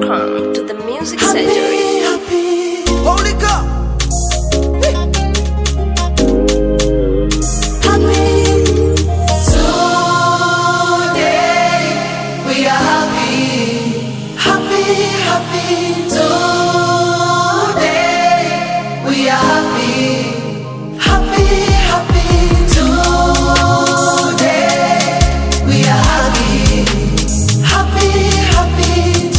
Welcome to the Music Surgery. Holy God. We are happy, happy, happy today. We are happy, happy, happy today. We are happy, happy, happy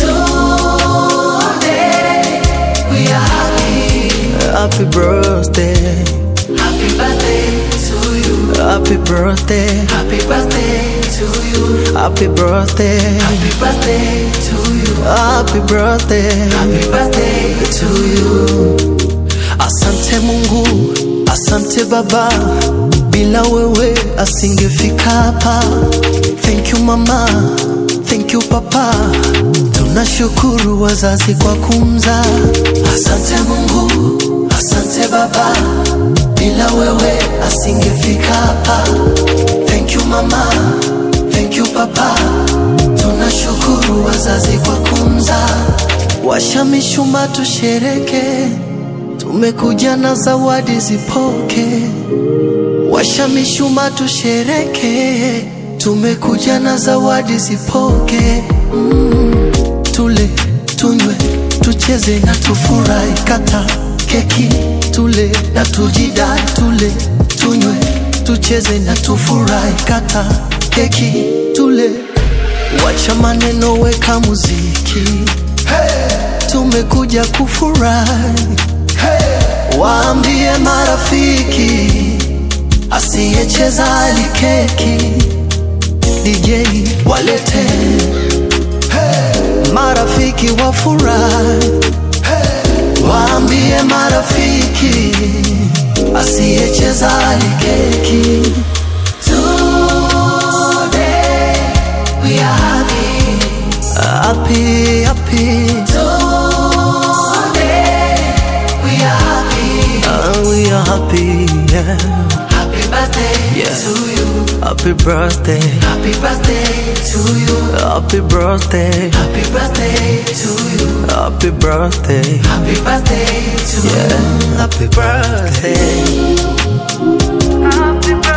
today. We are happy. Happy birthday. Happy birthday to you. Happy birthday. Happy birthday to you. Happy birthday. Happy birthday to you. Happy birthday. Happy birthday to you. Asante Mungu, asante Baba, bila wewe asingefika hapa. Thank you mama, thank you papa, tunashukuru wazazi kwa kumzaa. Asante Mungu, asante Baba, bila wewe asingefika hapa. Thank you mama, thank you papa, tunashukuru wazazi kwa kumzaa. Washa mishumaa tushereke, tumekuja na zawadi zipoke. Washa mishumaa tushereke, tumekuja na zawadi zipoke. Mm, tule tunywe tucheze na tufurahi, kata keki tule na tujidai, tule tunywe tucheze na tufurahi, kata keki tule, wacha maneno, weka muziki tumekuja kufurahi waambie marafiki asiyecheza alikeki DJ walete marafiki wafurahi waambie marafiki asiyecheza alikeki Today we are happy. happy happy Today we are happy. uh, we are happy yeah Happy birthday Yeah. to you. happy birthday Happy birthday to you. happy birthday Happy birthday to you. happy birthday Happy birthday to yeah you. happy birthday Happy birthday.